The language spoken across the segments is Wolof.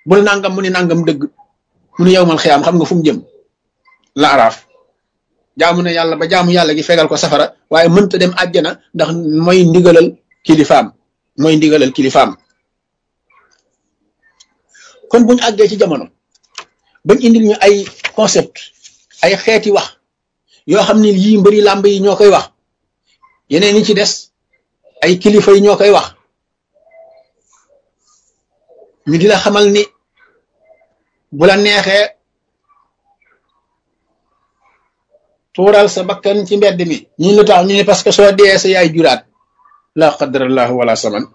bul nangam mu ni nangam dëgg mu ni yow mal xiyaam xam nga fu mu jëm la araaf jaamu na yàlla ba jaamu yàlla gi fegal ko safara waaye mënta dem àjjana ndax mooy ndigalal kilifaam mooy ndigalal kilifaam kon buñu àggee ci jamono bañ indil ñu ay concept ay xeeti wax yoo xam ne yii mbëri làmb yi ñoo koy wax yeneen yi ci des ay kilifa yi ñoo koy wax ñu di la xamal ni bu la neexee tuural sa bakkan ci mbedd mi ñu lu tax ñu ne parce que soo dee sa yaay juraat la qadarallahu wala saman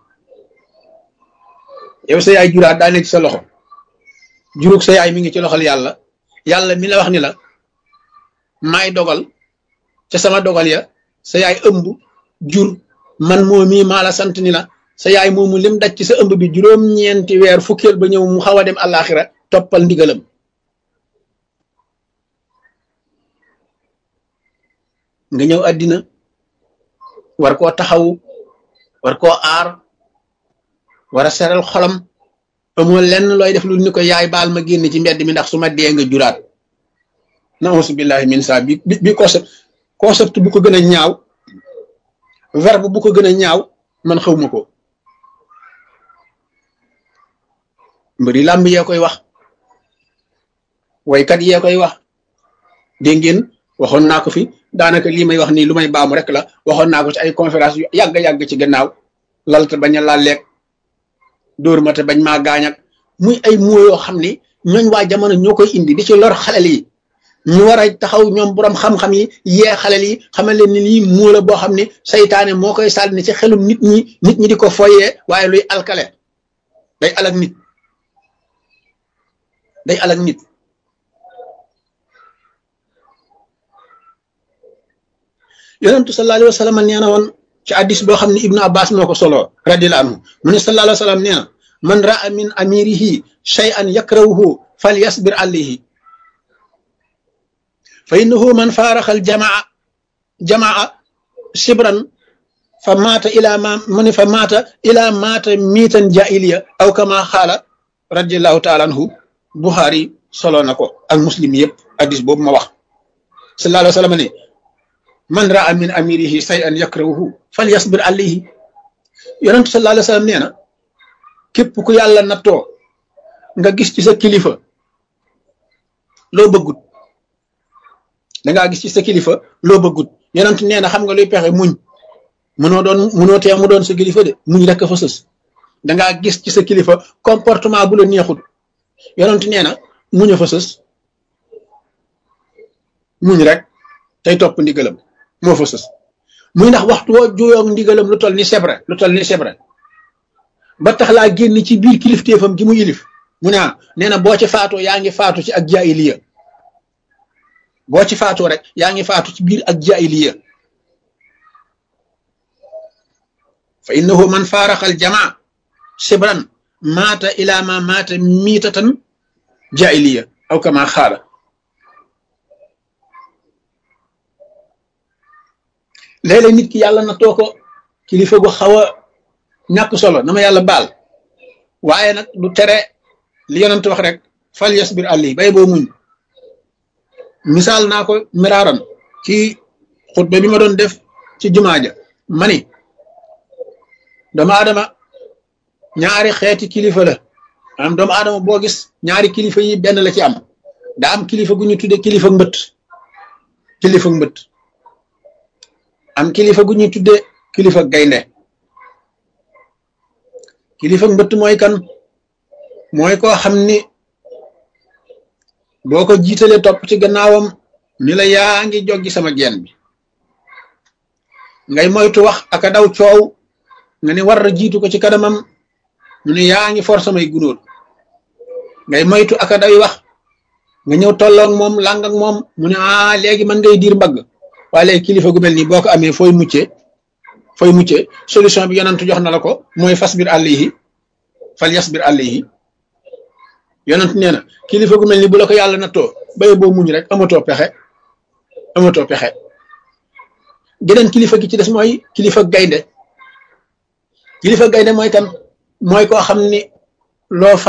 yow sa yaay juraat daa nekk ci sa loxo jurug sa yaay mi ngi ci loxol yàlla yàlla mi la wax ni la maay dogal ca sama dogal ya sa yaay ëmb jur man moo mii maa la sant ni la sa yaay moomu lim daj ci sa ëmb bi juróom-ñeenti weer fukkeel ba ñëw mu xaw a dem àllaaxira toppal ndigalam nga ñëw àddina war koo taxaw war koo aar war a seral xolam amoo lenn looy def lu ni ko yaay baal ma génn ci mbedd mi ndax su ma dee nga juraat nausu billahi min sa bi bi concept concept bu ko gën a ñaaw verbe bu ko gën a ñaaw man xawma ko mbëri làmb yee koy wax waykat yee koy wax dégg ngeen waxoon naa ko fi daanaka lii may wax nii lu may baamu rek la waxoon naa ko ci ay conférence yu yàgg-yàgg ci gannaaw lalte bañ a laaleeg dóor ma te bañ maa gaañak muy ay moo yoo xam ni ñooñ waa jamono ñoo koy indi di ci lor xalel yi ñu war a taxaw ñoom borom xam-xam yi yee xalel yi xamal leen ni lii moo la boo xam ne saytaane moo koy sànni ci xelum nit ñi nit ñi di ko foyee waaye luy alkale day alak nit day alak nit yonentu sallallahu alayhi wa sallam nee na woon ci addis boo xam ne ibnu abbas moo ko solo radiyallahu anhu mu ne sallallahu alayhi wa sallam nee na man raa min amirihi shay'an yakrahuhu fal yasbir alayhi fa innahu man faaraxa al jamaa jamaa sibran fa maata ila ma mu ne fa maata ila maata miitan jaahiliya aw kama xaala radiyallahu taala anhu buxaari solo na ko ak muslim yëpp addis boobu ma wax sallallahu alayhi wa sallam ne man raa min amirihi shay'an yakrahuhu fal yasbir alayhi yonentu sallallahu alayhi wa sallam nee na képp ku yàlla nattoo nga gis ci sa kilifa loo bëggut dangaa gis ci sa kilifa loo bëggut yonent nee na xam nga luy pexe muñ mënoo doon mënoo tee mu doon sa kilifa de muñ rek fa sës dangaa gis ci sa kilifa comportement bu la neexut yonent nee na muñ a fa sës muñ rek tey topp ndigalam moo fa sës muy ndax waxtu woo juyoo ndigalam lu toll ni sebre lu toll ni sebre ba tax laa génn ci biir kilifteefam gi mu yilif mu ne nee na boo ci faatoo yaa ngi faatu ci ak jaahiliya boo ci faatoo rek yaa ngi faatu ci biir ak jaahiliya fa innahu man faaraxal jamaa sibran maata ila ma maata miitatan jaahiliya aw kama xaala léeg-léeg nit ki yàlla na too ko kilifa gu xaw a ñàkk solo na ma yàlla baal waaye nag du tere li yonent wax rek fal yasbir àlli bay boo muñ misaal naa ko miraaran ci xutba bi ma doon def ci jumaa ja mani doomu aadama ñaari xeeti kilifa la am doomu aadama boo gis ñaari kilifa yi benn la ci am daa am kilifa gu ñu tudde kilifa mbët kilifa mbët am kilifa gu ñuy tudde kilifa gaynde kilifa mbëtt mooy kan mooy koo xam ni boo ko jiitalee topp ci gannaawam ni la yaa ngi joggi sama geen bi ngay moytu wax ak a daw coow nga ni war a jiitu ko ci kanamam mu ne yaa ngi for samay gunóor ngay moytu ak a daw wax nga ñëw tolloog moom làng ak moom mu ne ah léegi man ngay diir mbagg waaye léegi kilifa gu mel nii boo ko amee fooy muccee fooy muccee solution bi yonantu jox na la ko mooy fasbir alayhi fal yasbir alayhi yonent nee na kilifa gu mel ni bu la ko yàlla nattoo baye boo muñ rek amatoo pexe amatoo pexe geneen kilifa gi ci des mooy kilifa gaynde kilifa gaynde mooy kan mooy koo xam ni loo